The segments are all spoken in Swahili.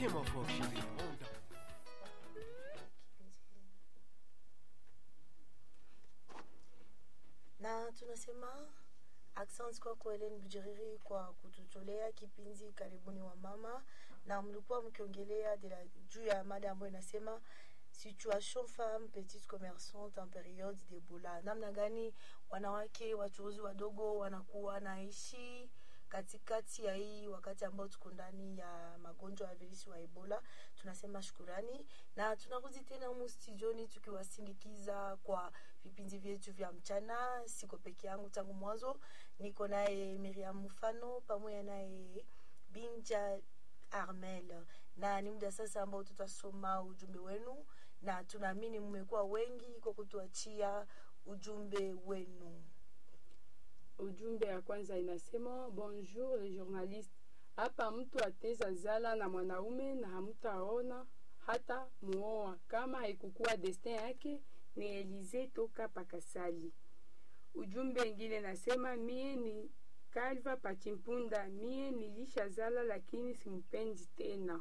Tiens mon fort chéri, monte. na tunasema asante kwako Helen Bujiriri kwa kututolea kipindi karibuni wa mama, na mlikuwa mkiongelea de la- juu ya mada ambayo inasema situation femme petite commerçante en periode d'Ebola, namna gani wanawake wachuuzi wadogo wanakuwa naishi katikati ya hii wakati ambao tuko ndani ya magonjwa ya virusi wa Ebola. Tunasema shukurani na tunarudi tena humu studioni tukiwasindikiza kwa vipindi vyetu vya mchana. Siko peke yangu tangu mwanzo, niko naye Miriam Mufano pamoja naye Binja Armel, na ni muda sasa ambao tutasoma ujumbe wenu, na tunaamini mmekuwa wengi kwa kutuachia ujumbe wenu. Ujumbe ya kwanza inasema bonjour les journalistes, hapa mtu ateza zala na mwanaume na hamtaona hata muoa kama haikukuwa destin yake. Ni Elize toka Pakasali. Ujumbe ingine nasema mie ni Kalva Pachimpunda, mie nilishazala lakini simpendi tena.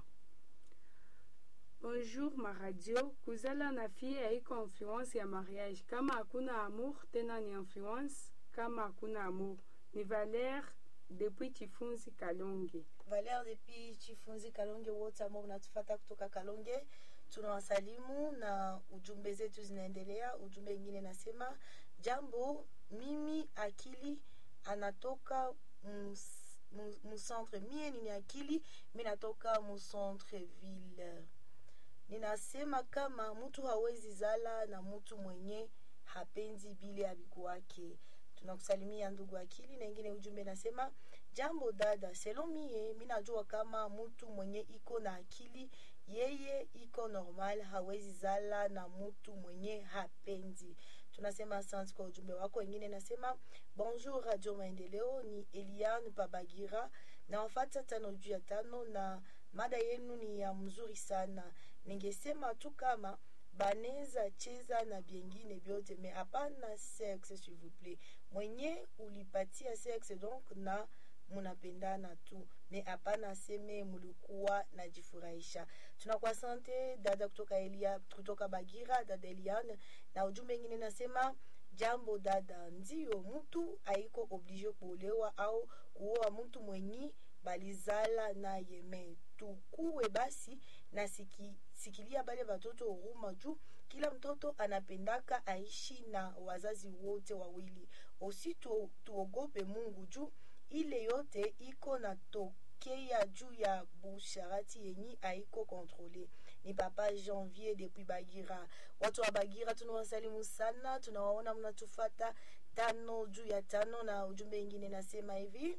Bonjour ma radio, kuzala na fie haiko influence ya mariage. Kama hakuna amour tena ni influence kama hakuna amour. Ni Valère depuis Chifunzi Kalonge. Valère depuis Chifunzi Kalonge, wote ambao mnatufata kutoka Kalonge tunawasalimu na ujumbe zetu zinaendelea. Ujumbe ingine nasema jambo, mimi akili anatoka mus- mu- mucentre, mie nini akili, mi natoka mucentre ville. Ninasema kama mtu hawezi zala na mtu mwenye hapendi bile abikuwake. Tunakusalimia ndugu akili. Na ingine ujumbe nasema jambo dada, selo mie mi najua kama mtu mwenye iko na akili yeye iko normal, hawezi zala na mtu mwenye hapendi. Tunasema asante kwa ujumbe wako. Wengine nasema bonjour Radio Maendeleo, ni Eliane Pabagira na wafata tano juu ya tano, na mada yenu ni ya mzuri sana. Ningesema tu kama baneza cheza na byengine byote me hapana sexe s'il vous plaît. Mwenye ulipatia sexe donc na munapendana tu me hapana seme mulikuwa najifurahisha. Tunakuwa sante dada kutoka Elia, kutoka Bagira, dada Eliane, na ujumbe ingine nasema jambo dada, ndio mtu haiko oblige kuolewa au kuoa mtu mwenyi balizala naye me tukuwe basi na siki, sikilia bale batoto huruma juu kila mtoto anapendaka aishi na wazazi wote wawili. Osi tu, tuogope Mungu juu ile yote iko na tokea juu ya busharati yenyi haiko kontrole. Ni papa Janvier depuis Bagira. Watu wa Bagira tunawasalimu sana, tunawaona mnatufata tano juu ya tano, na ujumbe ingine nasema hivi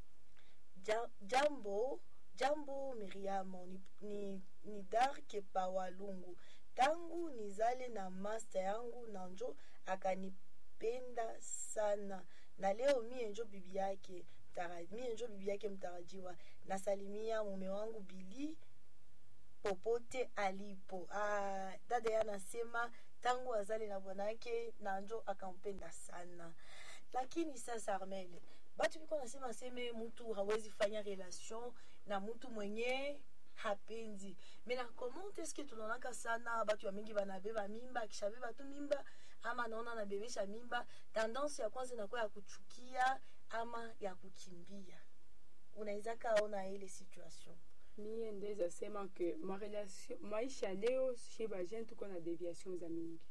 Ja- jambo jambo Miriamo ni, ni, ni Darke Pawalungu tangu nizale na master yangu na njo akanipenda sana na leo mie njo bibi yake mtara, mie njo bibi yake mtarajiwa. Nasalimia mume wangu Bili popote alipo. Ah, dada ya anasema tangu azali na bwanake na njo akampenda sana, lakini sasa Armel, batu biko nasema seme mtu hawezi fanya relation na mtu mwenye hapendi mena comment est-ce que tunaonaka sana batu ya mingi banabeba mimba, akishabeba tu mimba ama naona anabebesha mimba, tendance ya kwanza inakuwa ya kuchukia ama ya kukimbia. Unaweza kaona ile situation Mie ndeza sema ke ma relation, maisha leo shi bajene tuko na deviation za mingi,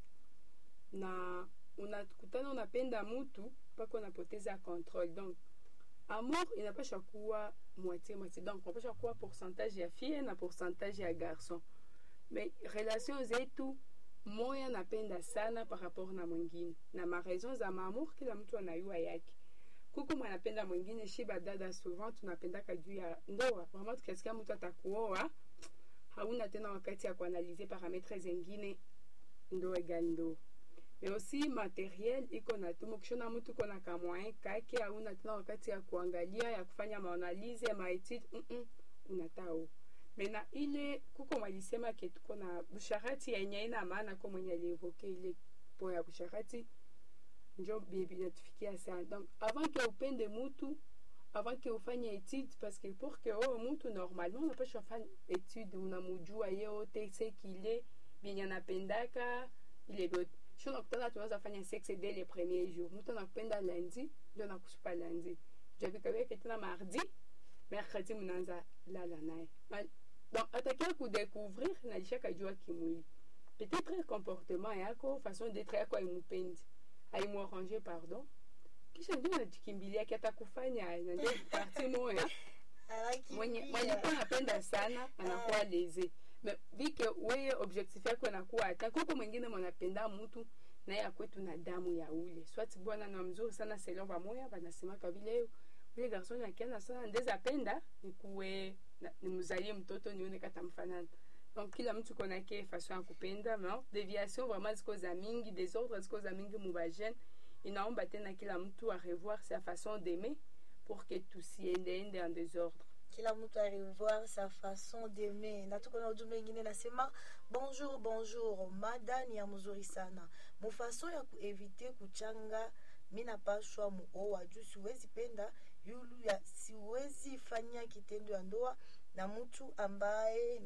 na unakutana unapenda mutu mpaka unapoteza control. Donc amour inapasha kuwa moitié moitié, donc unapasha kuwa pourcentage ya fille na pourcentage ya garçon, mais relation zetu moya napenda sana par rapport na mwingine, na ma raison za maamour kila mtu anayua yake kuku mwanapenda mwingine shiba dada souvent tunapendaka juu ya ndoa vraiment tukasikia mtu atakuoa hauna tena wakati ya kuanalize parametre zengine ndoa egal ndoa mais aussi materiel iko na tumo ukishona mtu iko na kamwaye kake hauna tena wakati ya kuangalia ya kufanya maanalize ya maetude mm -mm, unatao mena ile kuko mwalisema ke tuko na busharati yenye ina maana ko mwenye alievoke ile po ya busharati njo bibi natufikia sana donc avant ke upende mutu avant que ufanye étude parce que pour que oh, mtu normalement unapasha fanya étude unamujua ye wote sekile vyenye anapendaka ile vyote sio nakutana tunaweza fanya sexe dès le premier jour mtu anakupenda lundi ndio nakusupa lundi javikaweke tena mardi mercredi mnaanza lala naye Ma- donc atakia kudécouvrir nalishaka jua kimwili peut-être comportement yako façon d'être yako aimupendi aimuarrange pardon kisha ndio najikimbilia kiatakufanya najua parti moya mwenye mwenye kuwa napenda sana anakuwa leze me vike weye objectif yako inakuwa hata kuko mwingine mwanapenda mtu naye akwetu na damu ya ule swati bwana na mzuri sana selon bamoya banasemaka vile ule garson akiana sana ndeza apenda nikuwe na- nimzalie mtoto nione kata mfanana donc kila mtu konake façon ya kupenda mais déviation vraiment ziko za mingi desordre ziko za mingi mubajene inaomba tena kila mtu arevoir sa façon d'aimer pour que tusiendeende en désordre kila mtu arevoir sa façon d'aimer na tuko na ujumbe ingine nasema bonjour bonjour mada ni ya mzuri sana mufaso ya kuevite kuchanga mi napashwa muoa juu siwezi penda yulu ya siwezi fanya kitendo ya ndoa na mtu ambaye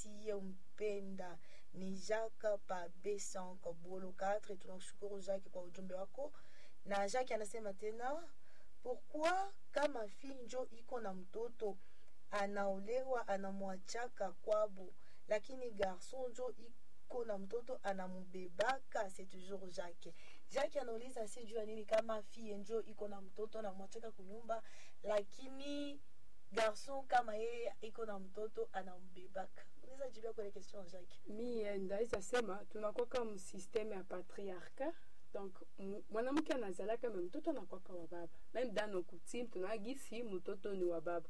nisiyempenda ni jaka pa b5 bolo 4 tunakushukuru jake kwa ujumbe wako na jake anasema tena pourquoi kama fi njo iko na mtoto anaolewa anamwachaka kwabo lakini garson njo iko na mtoto anamubebaka c'est toujours jake jake anauliza si jua nini kama fie njo iko na mtoto anamwachaka kunyumba lakini garson kama yeye iko na mtoto anambebaka unaweza jibia kwenye question jake mi ndaweza sema tunakwaka msysteme ya patriarcat donc m- mwanamke anazalaka me mtoto anakwaka wa baba meme dans nos coutumes tunagisi mtoto ni wa baba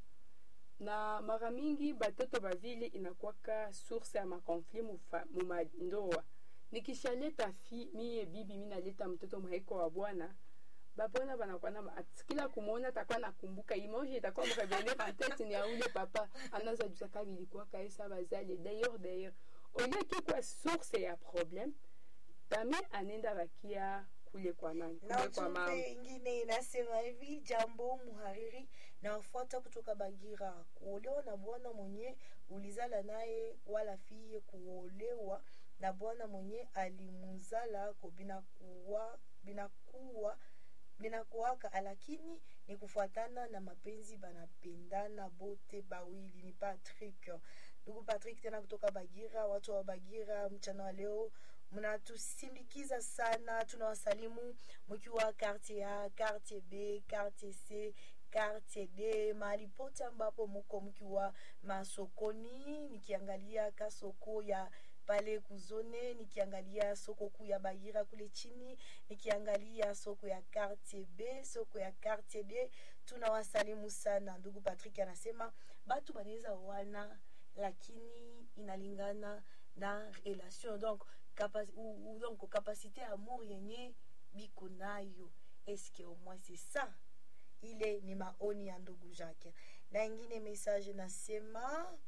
na mara mingi batoto bavile inakwaka source ya makonflit mufa- mumandoa nikishaleta fi mie bibi mi naleta mtoto mwaiko wa bwana babwana banakuwa na ma- at- kila kumwona atakuwa nakumbuka image itakuwa mrevenir en tête ni ya ule papa anaza jusa ka bilikuwaka esa bazali d'ailleurs d'ailleurs olie kikuwa source ya problème tame anenda bakia kule kwa nani na kule kwa mama ujumbe ingine inasema hivi jambo muhariri nawafuata kutoka bagira kuolewa na bwana mwenye ulizala naye wala fiye kuolewa na bwana mwenye alimuzalako binakuwa binakuwa binakuwaka lakini ni kufuatana na mapenzi banapendana bote bawili ni patrick ndugu patrick tena kutoka bagira watu wa bagira mchana wa leo mnatusindikiza sana tunawasalimu mkiwa quartier a quartier b quartier c quartier d mahali pote ambapo muko mkiwa masokoni nikiangalia kasoko ya pale kuzone nikiangalia soko kuu ya bagira kule chini nikiangalia soko ya quartier b soko ya quartier d tunawasalimu sana ndugu patrick anasema batu banaweza wana lakini inalingana na relation donc capa- ou, ou donc capacité ya amour yenye biko nayo eske au moins c'est ça ile ni maoni ya ndugu jake na ingine message nasema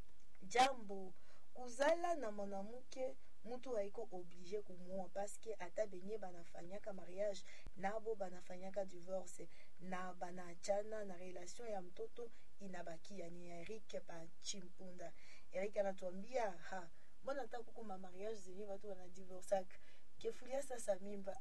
jambo kuzala na mwanamke mtu haiko oblige kumwoa paske ata benye banafanyaka mariage nabo banafanyaka divorce na banaachana na relation ya mtoto inabakia ni erik pachimpunda erik anatuambia ha mbona hata kuko ma mariage zenye watu wanadivorsaka kefulia sasa mimba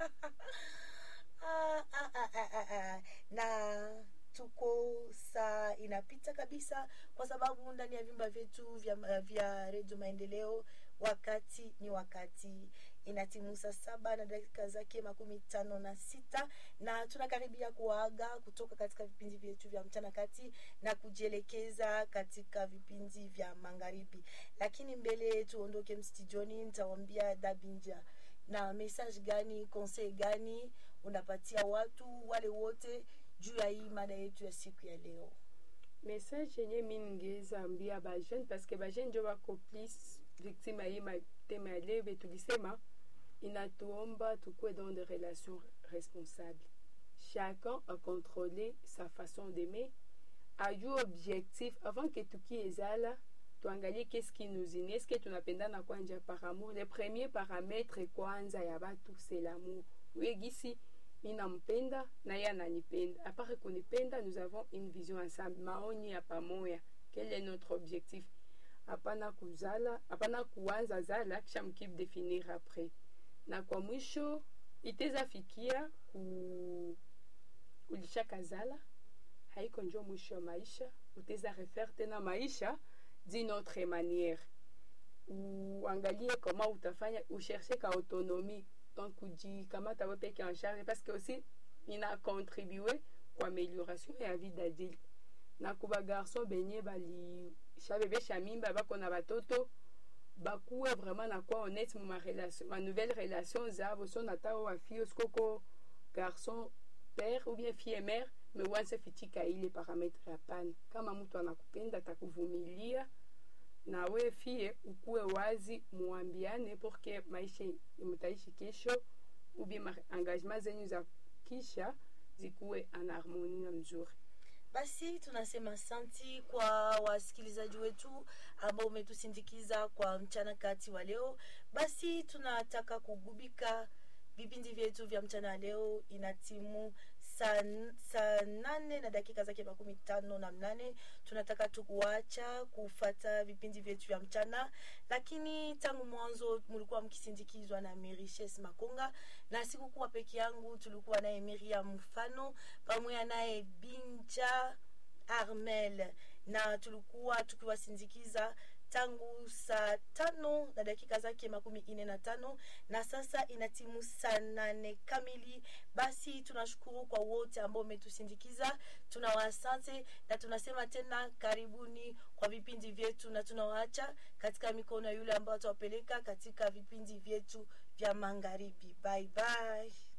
ah, ah, ah, ah, ah, ah. na tuko saa inapita kabisa kwa sababu ndani ya vyumba vyetu vya, vya redio maendeleo wakati ni wakati inatimu saa saba na dakika zake makumi tano na sita na tunakaribia kuaga kutoka katika vipindi vyetu vya mchana kati na kujielekeza katika vipindi vya magharibi lakini mbele tuondoke mstijoni nitawambia dabinja na message gani conseil gani unapatia watu wale wote juu ya hii mada yetu ya siku ya leo message yenye mi ningeweza ambia bajeune parceke bajeune njo bako plus victime ya hii matema ya leo be tulisema inatuomba tukuwe dans des relations responsables chacun a contrôlé sa façon d'aimer ajue objectif avant que tuki ezala tuangalie qu'est-ce qui nous unit est-ce que tunapendana kwanja par amour le premier paramètre kwanza ya batu c'est l'amour uyegisi mi nampenda na ye ananipenda apare kunipenda nous avons une vision ensemble maoni ya pamoya quel est notre objectif hapana kuzala hapana kuanza zala kisha mkipe definir après na kwa mwisho iteza fikia ku ulishaka zala haiko njo mwisho wa maisha uteza refaire tena maisha d'une autre manière uangalie comment utafanya ucherche ka autonomie donc kujikamata we peke en charge parce que aussi ina contribue kwa amélioration ya vie d'adulte na kuba garçon benye balishabebesha mimba bako na batoto bakuwe vraiment na kwa honnête mu marelation ma nouvelle relation zabo so nata o afio sikoko garçon père ou bien fille mère me wanze fitika ile parametre hapana kama mtu anakupenda atakuvumilia na we fie ukuwe wazi muambiane porque maisha mtaishi kesho ubie engagement zenyu za kisha zikuwe en harmonie na mzuri basi tunasema santi kwa wasikilizaji wetu ambao umetusindikiza kwa mchana kati wa leo basi tunataka kugubika vipindi vyetu vya mchana leo ina timu saa sa nane na dakika zake makumi tano na mnane tunataka tukuacha kufata vipindi vyetu vya mchana lakini tangu mwanzo mlikuwa mkisindikizwa na merishes makonga na sikukuwa peke yangu tulikuwa naye miriam mfano pamoja naye binja armel na tulikuwa tukiwasindikiza tangu saa tano na dakika zake makumi ine na tano na sasa ina timu saa nane kamili basi tunashukuru kwa wote ambao umetusindikiza tunawasante na tunasema tena karibuni kwa vipindi vyetu na tunawaacha katika mikono ya yule ambao atawapeleka katika vipindi vyetu vya magharibi bye bye